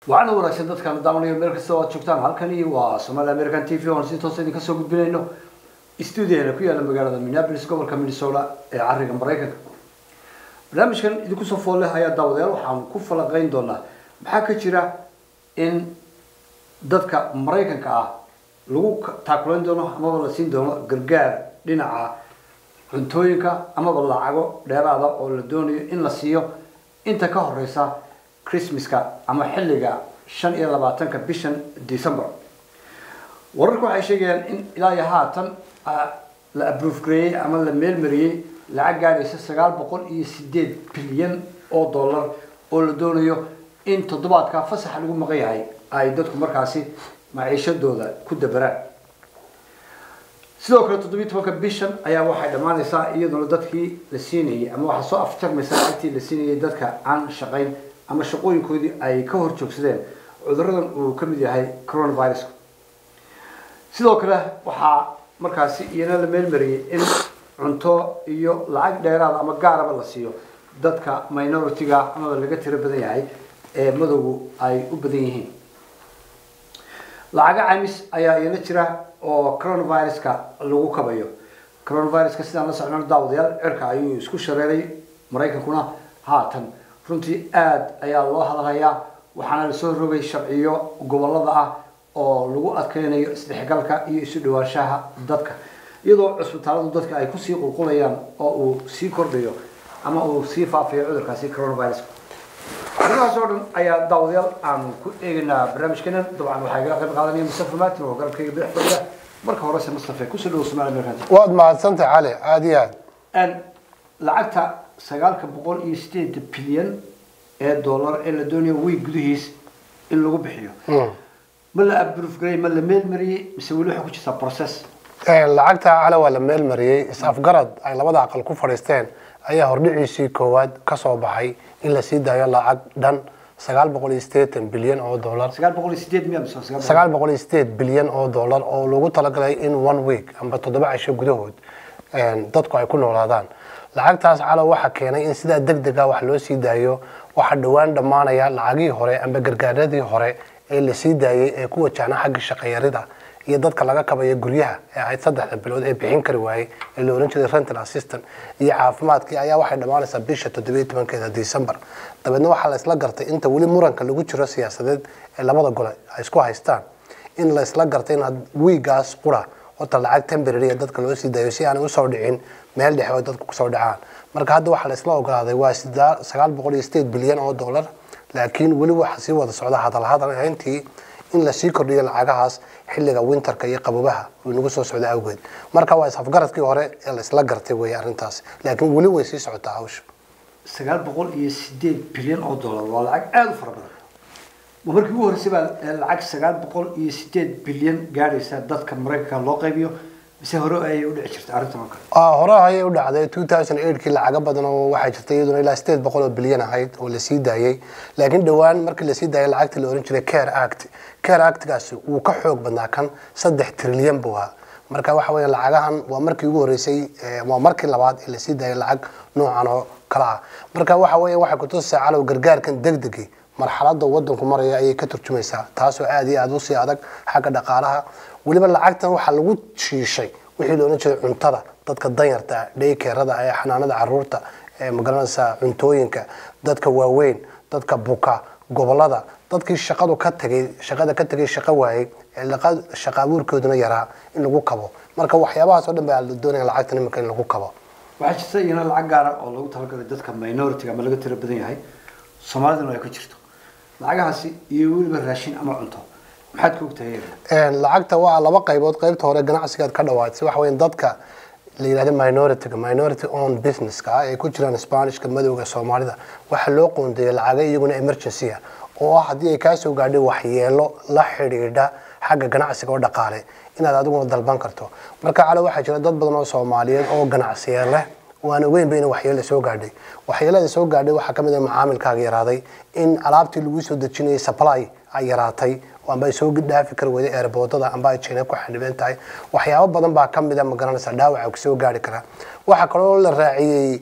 waxaana wanaagsan dadkaan daawanayo meel kasta oo aad joogtaan halkani waa somaali american t v oon si toosa idinka soo gudbinayno stuudiana ku yaala magaalada minneapolis gobolka minnesota ee cariga maraykanka barnaamijkan idinku soo fool leh ayaa daawadayaal waxaan ku falanqeyn doonaa maxaa ka jira in dadka maraykanka ah lagu taakulayn doono amaba la siin doono gargaar dhinaca cuntooyinka amaba lacago dheeraada oo la doonayo in la siiyo inta ka horeysa christmaska ama xilliga shan iyo labaatanka bishan december wararku waxay sheegayaan in ilaa iyo haatan la abroof gareeyey ama la meelmariyey lacag gaadhaysa sagaal boqol iyo sideed bilyan oo dollar oo la doonayo in toddobaadka fasaxa lagu maqan yahay ay dadku markaasi maciishadooda ku dabaraan sidoo kale toddobiyi tobanka bishan ayaa waxay dhammaanaysaa iyadoona dadkii la siinayay ama waxaa soo afjarmaysa lacagtii la siinayay dadka aan shaqayn ama shaqooyinkoodii ay ka hor joogsadeen cuduradan uu ka mid yahay coronavirusku sidoo kale waxaa markaasi iyana la meelmariyey in cunto iyo lacag dheeraada ama gaaraba la siiyo dadka minority-ga amaba laga tiro badan yahay ee madowgu ay u badan yihiin lacaga caymis ayaa iyana jira oo coronaviruska lagu kabayo coronaviruska sidaan la socno daawadayaal cirka ayuu isku shareeray maraykankuna haatan runtii aada ayaa loo hadalhayaa waxaana lasoo rogay sharciyo gobolada ah oo lagu adkeynayo isdhexgalka iyo isu dhawaanshaha dadka iyadoo cusbitaaladu dadka ay kusii qulqulayaan oo uu sii kordhayo ama uu sii faafayo cudurkaasi coronaviruska arrimahaas oo dhan ayaa daawadayaal aan ku eegaynaa barnaamijkeena dabcan waxaa igala qayb qaadanaya mustafa maatin oo garabkayga bidix fadhiya marka horese mustafa kusoo dhawo somaali american waad mahadsantahay cali aada iyo aad lacagta sagaalka boqol iyo sideed bilyan ee dollar ee la doonayo wiig gudihiis in lagu bixiyo ma la abroof garay ma la meelmariyey mise weli waxay ku jirtaa process lacagta cali waa la meel mariyey is-afgarad ay labada aqal ku fadhiisteen ayaa hordhiciisii koowaad kasoo baxay in la sii daayo lacag dhan sagaal boqol iyo sideetan bilyan oo dollar sagaal boqol iyo sideed miya mise sagaal sagaal boqol iyo sideed bilyan oo dollar oo lagu talagalay in one week amba toddoba cisho gudahood dadku ay ku noolaadaan lacagtaas calo waxaa keenay in sidaa deg deg ah wax loo sii daayo waxaa dhowaan dhammaanaya lacagihii hore amba gargaaradii hore ee la sii daayey ee ku wajahna xagga shaqayarida iyo dadka laga kabayo guryaha ee ahayd saddexda bilood ee bixin kari waayey ee la ohan jiray rental assistant iyo caafimaadkii ayaa waxay dhammaanaysaa bisha toddobiyo tobankeeda december dabeedna waxaa la isla gartay inta weli muranka lagu jiro siyaasadeed ee labada gole ay isku haystaan in la isla gartay in wiigaas qura horta lacag temporary ee dadka loo sii daayo si aanay usoo dhicin meel dhexe oo dadku kusoo dhacaan marka hadda waxaa la isla ogolaaday waa sagaal boqol iyo sideed bilyan oo dollar laakiin weli waxaa sii wada socda hadalhadal ahayntii in lasii kordhiyo lacagahaas xilliga winterka iyo qabobaha uu nagu soo socda awgeed marka waa is-afgaradkii hore ee la isla gartay wey arrintaas laakiin weli way sii socotaa hawsha sagaal boqol iyo sideed bilyan oo dollar waa lacag aada u fara badan ma markii ugu horreysay baa lacag sagaal boqol iyo sideed bilyan gaadhaysa dadka maraykanka loo qaybiyo mise hore ayay u dhici jirtay arrintan oo kale hore ayay u dhacday two thousand eightkii lacago badan oo waxaa jirtay iyaduna ilaa sideed boqol oo bilyan ahayd oo lasii daayey laakiin dhowaan markii lasii daayay lacagtii la ohan jiray care act care actgaasi wuu ka xoog badnaa kan saddex trilyan buu ahaa marka waxa weya lacagahan waa markii ugu horreysay waa markii labaad ee lasii daayay lacag noocan oo kale ah marka waxa weya waxay kutusaysaa calow gargaarkan degdegi marxalada wadanku maraya ayay ka turjumaysaa taasoo aada iyo aada usii adag xagga dhaqaalaha weliba lacagtan waxaa lagu shiishay wixii loolan jiray cuntada dadka danyarta dhaykeerada ee xanaanada caruurta ee magaranaysa cuntooyinka dadka waaweyn dadka buka gobolada dadkii shaqadu ka tagay shaqada ka tagay shaqo waayey ee shaqa abuurkooduna yaraa in lagu kabo marka waxyaabahaas oo dhan baa la doonaya lacagtan iminka in lagu kabo waxaa jirta iyana lacag gaara oo lagu talagalay dadka minority ama laga tiro badan yahay soomaalidana ay ka jirto lacagahaasi iyo weliba raashin ama cunto maxaad ka ogtahay lacagta waa laba qaybood qaybta hore ganacsigaad ka dhawaatay waxa weya dadka la yidhahda minority-ga minority own businesska ah ee ku jiraan spanishka madowga soomaalida waxaa loo qoondeeyay lacaga iyaguna emergency ah oo ah haddii ay kaasoo gaadhay waxyeelo la xidhiidha xagga ganacsiga oo dhaqaale inaad adiguna dalban karto marka calo waxaa jira dad badan oo soomaaliyeed oo ganacsiya leh waan ogeynba in waxyeelo soo gaadhay waxyeelada soo gaadhay waxaa kamid ah macaamilkaaga yaraaday in alaabtii lagu soo dejinayay supply ay yaraatay amba ay soo dhaafi kari weyday eerboodada amba ay jina ku xadhiban tahay waxyaabo badan baa kamid a magaranaysa dhaawaca soo gaari kara waxaa kaloo la raaciyey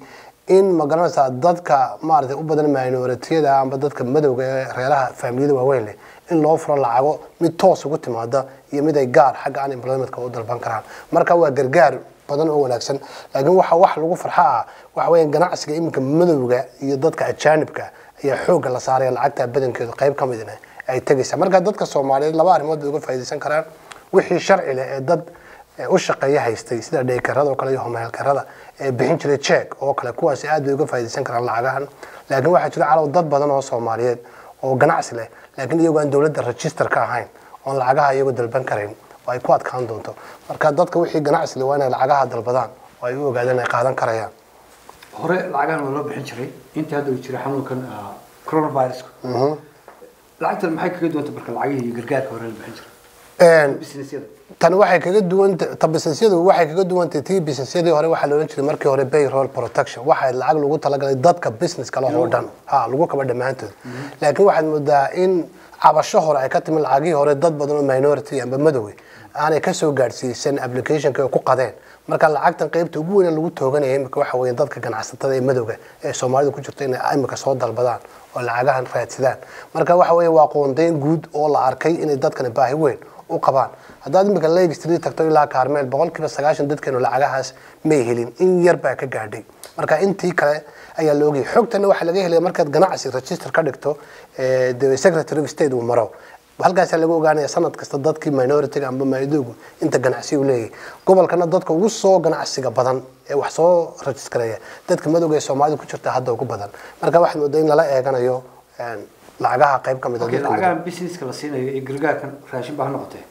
in magaranaysaa dadka maaragtay u badan minoritiyada amba dadka madowga ee reeraha faamiliyada waaweyn leh in loo furo lacago mid toos ugu timaada iyo mid ay gaar xagga unemploymentka u dalban karaan marka waa gargaar badan oo wanaagsan laakiin waxa wax lagu farxa ah waxa weeye ganacsiga iminka madowga iyo dadka ajaanibka ayaa xoogga la saaraya lacagta badankeedu qayb ka midna ay tegaysa marka dadka soomaaliyeed laba arrimood bay uga faa'iidaysan karaan wixii sharci leh ee dad ee u shaqeeya haystay sida dheekarada oo kale iyo homeelkarada ee bixin jiray check oo kale kuwaasi aad bay uga faa'iidaysan karaan lacagahan laakiin waxaa jira calaw dad badan oo soomaaliyeed oo ganacsi leh laakiin iyagoo aan dowladda register ka ahayn oon lacagaha iyagoo dalban karayn oo ay ku adkaan doonto marka dadka wixii ganacsi leh waa inay lacagaha dalbadaan oo ay u ogaadaan ay qaadan karayaan hore lacagahan waa loo bixin jiray intii hadda uu jiray xanuunkan ah, coronavirusku lacagtan maxay kaga duwanta marka lacagihii iyo gargaarka hore la bixin jiray Een, businessyada tani waxay kaga duwan ta businessyadu waxay kaga duwantay tii businessyadii hore waxaa la odhan jiray markii hore payroll protection waxaa lacag lagu talagalay dadka businesska la oo dhan ha lagu kaba dhammaantood laakiin waxaad moodaa in cabasho hore ay ka timi lacagihii hore dad badan oo minority amba madowey aanay kasoo gaadhsiisan applicationka ay ku qadeen marka lacagtan qaybta ugu weyn ee lagu tooganaya imika waxa weeye dadka ganacsatada ee madowga ee soomaalida ku jirta inay imika soo dalbadaan oo lacagahan raadsadaan marka waxa weeye waa qoondeyn guud oo la arkay inay dadkani baahi weyn u qabaan haddaad imika lake street tagto ilaa carmel boqolkiiba sagaashan dadkeenu lacagahaas may helin in yar baa ka gaadhay marka intii kale ayaa la ogayay xogtana waxaa laga helaya markaad ganacsi register ka dhigto ee, the secretary of state uu maro halkaasaa laga ogaanaya sanad kasta dadkii minority-ga amba maidoogu inta ganacsi uu leeyahay gobolkana dadka ugu soo ganacsiga badan ee wax soo registareeya dadka madowga ee soomaalida ku jirta hadda ugu badan marka waxaad moodaa in lala eeganayo een, lacagaha qayb ka mid a Okay, dadka madowga. lacagahan businesska la siinayo iyo gargaarkan raashin baa ha noqotee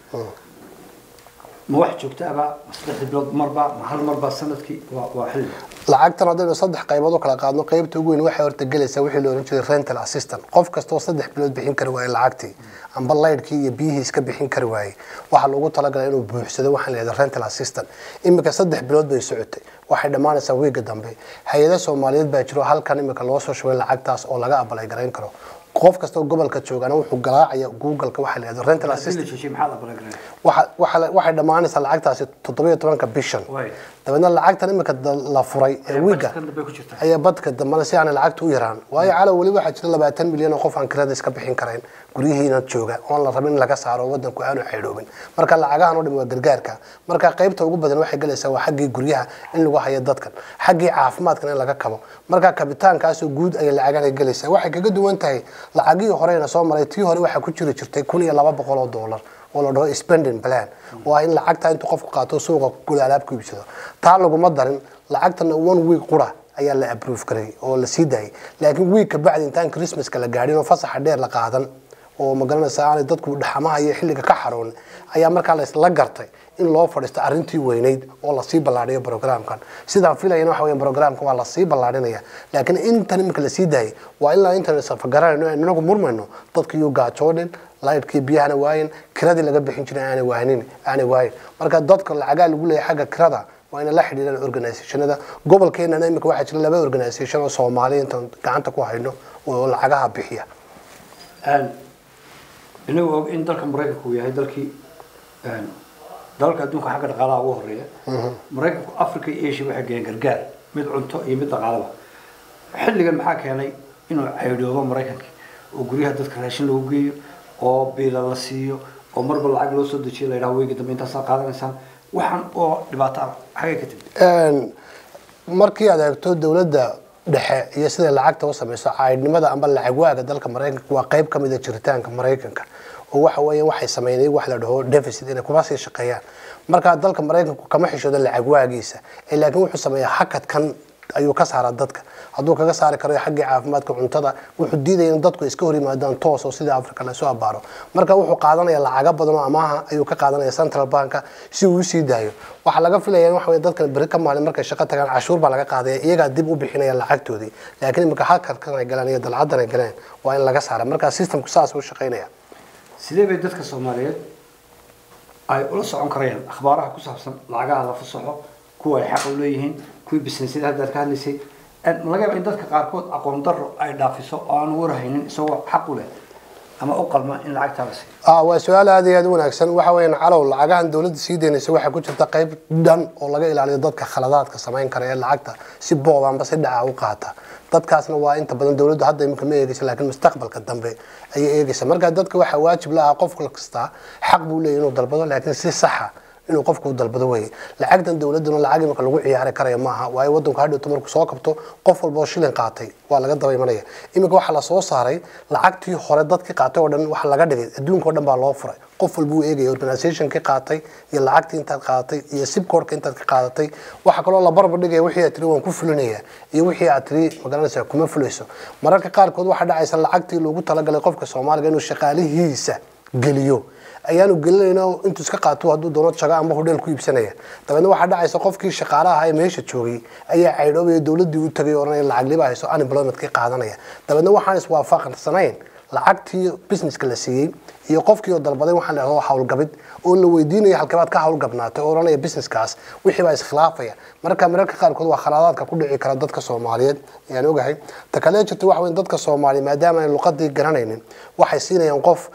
ma wax joogto aba ma saddexda bilood marba ma hal marba sanadkii waa waa xilli lacagtan haddaynu saddex qaybood u kala qaadno qaybta ugu weyn waxay horta gelaysaa wixii la ohan jiray rental assistant qof kastoo saddex bilood bixin kari waayey lacagtii amba laydhkii iyo biyihii iska bixin kari waayey waxaa loogu talagalay inuu buuxsado waxaan leedahay rental assistant imika saddex bilood bay socotay waxay dhammaanaysaa wiiga dambe hay-ada soomaaliyeed baa jiro halkan imika loo soo shubay lacagtaas oo laga abalay garayn karo qof kastoo gobolka joogana wuxuu garaacaya googleka waxaa la yidhahdo rental haddii assistant la joojiyay maxaa la balagaranaya waxa- waxa- waxay dhammaanaysaa lacagtaasi toddobiyo tobanka bishan Waay. dabeedna lacagtan imika da- la furay ee wiiga kan dambe ku jirta ayaa badka dambana si aanay lacagta u yaraan waayo calow weli waxaa jira labaatan milyan oo qof aan kirada iska bixin karayn guryihiina jooga oon la rabin in laga saaro wadanku aanu xaydhoobin marka lacagahan oo dhan waa gargaarka marka qaybta ugu badan waxay galaysaa waa xaggii guryaha in lagu hayo dadkan xaggii caafimaadkan in laga kabo marka kabitaankaasoo guud ayay lacagahan ay galaysaa waxay kaga duwan tahay lacagihii horeyna soo maray tii hore waxaa ku jiri jirtay kun iyo laba boqol oo doolar oo la dhaho spending plan waa in lacagta intuu qofku qaato suuqa guda alaab ku iibsado taa laguma darin lacagtana one week qura ayaa la approve garay oo la sii daayay laakiin week ka bacdi intaan christmaska la gaadhin oo fasaxa dheer la qaadan oo magaranaysa aanay dadku dhaxamaha iyo xilliga ka xaroon ayaa markaa la gartay in loo fadhiisto arrintii weyneyd oo lasii ballaadhiyo programkan sidaan filayana waxa weya programka waa lasii ballaadhinaya laakiin intan iminka lasii daayay waa ilaa intan safagarayno aan inagu murmayno dadkiiyuu gaajoonin laydhkii biyahana waayin kiradii laga bixin jiray aanay waanin aanay waayin marka dadka lacagaa lagu leeyahay xagga kirada waa inay la xidhiidhaan organisationada gobolkeenana imika waxaa jira laba organisation oo soomaali intaan gacanta ku hayno oo lacagaha bixiya inagu og in dalka maraykanku uu yahay dalkii dalalka adduunka xagga dhaqaalaha ugu horeeya maraykanku africa iyo asia waxay geeyeen gargaar mid cunto iyo mid dhaqaalaba xilligan maxaa keenay inuu caydhoobo maraykanka oo guryaha dadka raashin lagu geeyo oo biila la siiyo oo marba lacag loo soo dejiyo la yidhaha weyga dambe intaasaa qaadanaysaan waxaan oo dhibaato ah xagay ka timid markii aad eegto dowladda dhexe iyo siday lacagta u samayso caydhnimada amba lacag waaga dalka maraykanka waa qayb ka mid a jiritaanka maraykanka oo waxa weeyaan waxay sameynay wax la dhaho deficit inay kuma sii shaqeeyaan marka dalka maraykanku kama xishoodo lacag waagiisa ee laakiin wuxuu sameeyaa hakadkan ayuu ka saaraa dadka hadduu kaga saari karo xaggii caafimaadka cuntada wuxuu diidaya in dadku iska hor yimaadaan toos oo sida africa lasoo abaaro marka wuxuu qaadanaya lacaga badan oo amaaha ayuu ka qaadanaya central banka si uu usii daayo waxaa laga filaya in waxa wey dadkan beri ka maalin markay shaqo tagaan cashuur baa laga qaadaya iyagaa dib u bixinaya lacagtoodii laakiin imika halkan ay galeen iyo dalcadan ay galeen waa in laga saara marka systemku saas u shaqaynaya sidee bay dadka soomaaliyeed ay ula socon karayaan akhbaaraha ku saabsan lacagaha la fasaxo kuwa ay xaq u leeyihiin kuwii businessyada haddaad ka hadlaysay laga yaaba in dadka qaarkood aqoon daro ay dhaafiso oo aan warhaynin isagoo xaq u leh ama u qalma in lacagtaa la siiyo ah waa su-aal aad iyo aad u wanaagsan waxa weeyaan calow lacagahan dowladda sii deynaysa waxaa ku jirta qayb dhan oo laga ilaaliyo dadka khaladaadka samayn kara ee lacagta si boob amba si dhaca u qaata dadkaasna waa inta badan dowladdu hadda imika ma eegeysa laakiin mustaqbalka dambe ayay eegeysa marka dadka waxaa waajib la ah qof kasta xaq buu leeyahy inuu dalbado laakiin si saxa inuu qofku u dalbado weye lacagtan dowladuna lacag imika lagu ciyaari karaya maaha waayo wadanku hadhowto markuu soo kabto qof walba oo shilin qaatay waa laga daba imanaya imika waxaa lasoo saaray lacagtii hore dadkii qaatay oo dhan waxa laga dhigay adduunka oo dhan baa loo furay qof walba uu eegaya organizationkii qaatay iyo lacagtii intaad qaadatay iyo sibkoorka intaad ka qaadatay waxaa kaloo la barbar dhigaya wixii aad tiri waan ku fulinaya iyo wixii aad tiri magaranaysa kuma fulayso mararka qaarkood waxaa dhacaysa lacagtii loogu talagalay qofka soomaaliga inuu shaqaalihiisa geliyo ayaanu gelinayna intuu iska qaato hadduu doono jago ama hodheel ku iibsanaya dabeedna waxaa dhacaysa qofkii shaqaalaha ee meesha joogay ayaa caydhoobaya dowladdii u tagay oranaya lacag liba hayso unemploymentkii qaadanaya dabeedna waxaan iswaafaqsanayn lacagtii businesska la siiyey iyo qofkii oo dalbaday waxaan leedahay howlgabid oo la weydiinaya halkabaad ka howlgabnaatay oo oranaya businesskaas wixii baa iskhilaafaya marka mararka qaarkood waa khalaadaadka ku dhici kara dadka soomaaliyeed ayaan ogahay ta kale jirta waxa weyn dadka soomaaliya maadaama aan luqadii garanaynin waxay siinayaan qof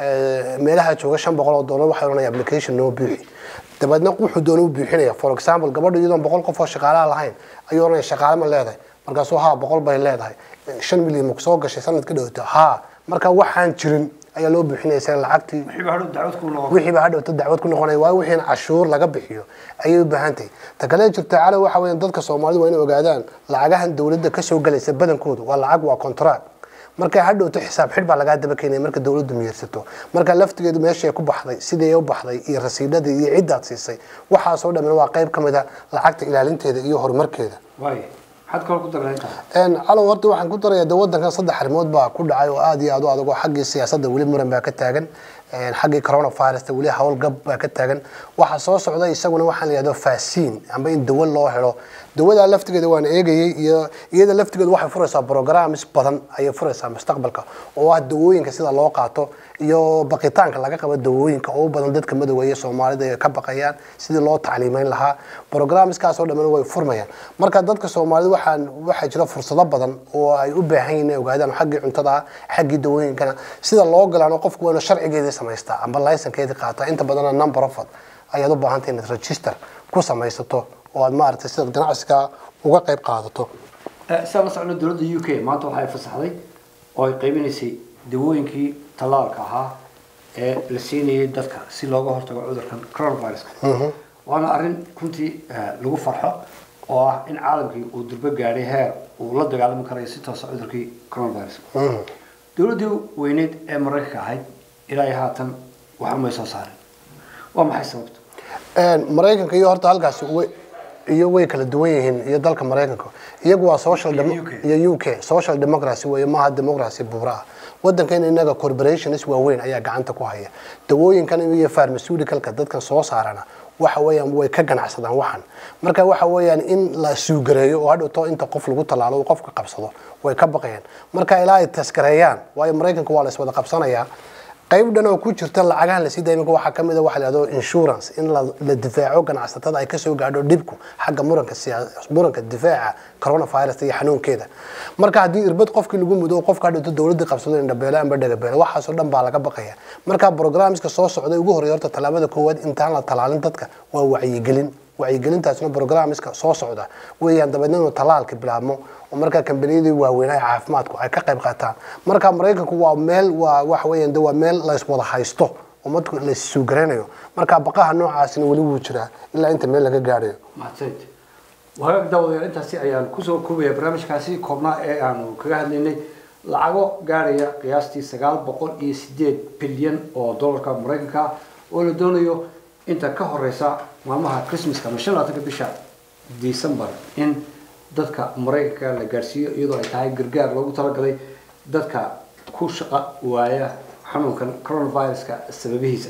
meelaha jooga shan boqol oo dollar waxay oranaya application noo buuxi dabeedna wuxuu doona u buuxinaya for example gabadha iyadoon boqol qof oo shaqaalaha lahayn ayuu oranaya shaqaale ma leedahay markaasuu haa boqol bay leedahay shan milyan ma kusoo gashay sanadka dhowta haa marka waxaan jirin ayaa loo buuxinaya isaga lacagtii wixii baa hadhow dacwad ku noqon wixii baa hadhowta dacwad ku noqonaya waayo wixii in cashuur laga bixiyo ayay u baahan tahay ta kale jirta cali waxa weeyaan dadka soomaalidu waa inay ogaadaan lacagahan dowladda kasoo galaysa badankoodu waa lacag waa contract marka hadhowto xisaab xidh baa lagaa daba keenaya marka dowladdu miyirsato marka laftigeedu meeshay ku baxday sidii u baxday iyo rasiidhadii iyo ciddaad siisay waxaasoo dhamina waa qayb ka mid a lacagta ilaalinteeda iyo horumarkeeda waayo maxaad kaloo ku darnaa intaa calow horta waxaan ku daraya de wadankan saddex arrimood baa ku dhacay oo aad iyo aad u adag oo xaggii siyaasadda weli muran baa ka taagan xaggii coronavirusta weli howlgab baa ka taagan waxaa soo socda isaguna waxaan la yidhahdo faasiin amba in dawo loo helo dawadaa laftigeeda waan eegayay iyo iyada laftigeeda waxay furaysaa programs badan ayay furaysaa mustaqbalka oo ah dawooyinka sida loo qaato iyo baqitaanka laga qabo dawooyinka oo u badan dadka madoweye soomaalida ay ka baqayaan sidii loo tacliimeyn lahaa programskaasoo dhamana way furmayaan marka dadka soomaalida waxaan waxaa jira fursado badan oo ay u baahan yihiin inay ogaadaan xaggii cuntada xaggii dawooyinkana sida loo galaano qofku waa inuu sharcigeedii samaystaa amba laysankeedii qaataa inta badana number of ayaad u baahantay inaad register ku samaysato oo aad maaragtay sidaad ganacsiga uga qayb qaadato sidaa la socno dowladda u k maanta waxay fasaxday oo ay qaybinaysay dawooyinkii tallaalka ahaa ee la siinayay dadka si looga hortago cudurkan coronaviruska waana arrin runtii lagu farxo oo ah in caalamkii uu durbo gaadhay heer uu la dagaalami karayo si toosa cudurkii coronaviruska dowladdii weyneed ee maraykanka ahayd ilaa iyo haatan wax umay soo saarin waa maxay sababta maraykanka iyo horta halkaasi way iyo way kala duwan yihiin iyo dalka maraykanka iyagu waa social Iyo demo- UK. iyo UK social democracy weeye maaha democracy buura ah wadankan inaga corporations waaweyn ayaa gacanta ku haya dawooyinkan iyo pharmaceuticalka dadkan soo saarana waxa weeyaan way ka ganacsadaan waxan marka waxa weeyaan in la suugareeyo oo hadhowto inta qof lagu tallaalo uu qofka qabsado way ka baqayaan marka ilaa ay taskareeyaan waayo maraykanka waa la iswada qabsanayaa qayb dhan oo ku jirta lacagahan lasii daaya iminka waxaa kamid a waxa la yidhahdo insurance in la la difaaco ganacsatada ay kasoo gaadho dhibku xagga muranka siyaa muranka difaaca coronavirus iyo xanuunkeeda marka haddii irbad qofkii lagu mudo oo qofka hadhowto dowladii qabsado indhabeele amba dhagabeele waxaasoo dhan baa laga baqaya marka programska soo socday ugu horreeya horta tallaabada koowaad intaan la tallaalin dadka waa wacyigelin wacyigelintaasna programska soo socda weeyaan dabeedna inuu tallaalka bilaabmo oo markaa kambaniyadii waaweynaha caafimaadku ay ka qayb qaataan marka maraykanku waa meel waa waxa weeyaan de waa meel la iswada haysto oo madku la issuugaraynayo marka baqaha noocaasina weli wuu jiraa ilaa inta meel laga gaadhayo mahadsanid wagaag daawadayaal intaasi ayaan kusoo koobaya barnaamijkaasi koobnaa ee aanu kaga hadlaynay lacago gaadhaya qiyaastii sagaal boqol iyo sideed bilyan oo dollarka maraykanka ah oo la doonayo inta ka horeysa maalmaha christmaska ama shan labaatanka bisha december in dadka maraykanka la gaadhsiiyo iyadoo ay tahay gargaar loogu talagalay dadka ku shaqo waaya xanuunkan coronaviruska sababihiisa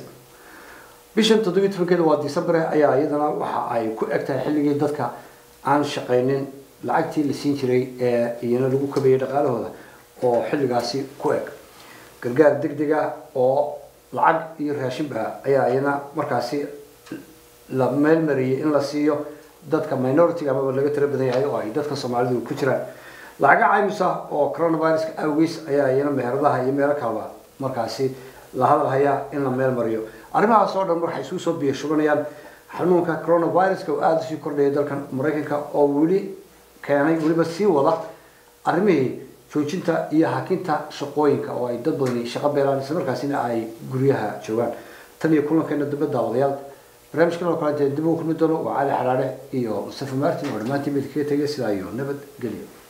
bishan toddobiyi tobankeeda waa december ayaa iyadana waxa ay ku eg tahay xilligii dadka aan shaqaynin lacagtii la siin jiray ee iyana lagu kabayay dhaqaalahooda oo xilligaasi ku eg gargaar degdeg ah oo lacag iyo raashinba ayaa iyana markaasi la meelmariyey in la siiyo dadka minority amaba laga tira badan yahay oo ay dadka soomaalidu ku jiraan lacaga caymis ah oo coronaviruska awgeys ayaa iyana meheradaha iyo meelo kaleba markaasi la hadal hayaa in la meel mariyo arrimahaas oo dhan waxay isugu soo biyo shubanayaan xanuunka coronaviruska oo aada usii kordhaya dalkan maraykanka oo weli keenay weliba sii wada arrimihii joojinta iyo hakinta shaqooyinka oo ay dad badani shaqo beelaan isla markaasina ay guryaha joogaan tan iyo kulankeena dambe daawadayaal barnaamijkan oo kale dee dib ugu kulmi doono waa cali xaraare iyo mustafa martin oo dhammaantiin mid kaga tegay sidaa iyo nabad gelyo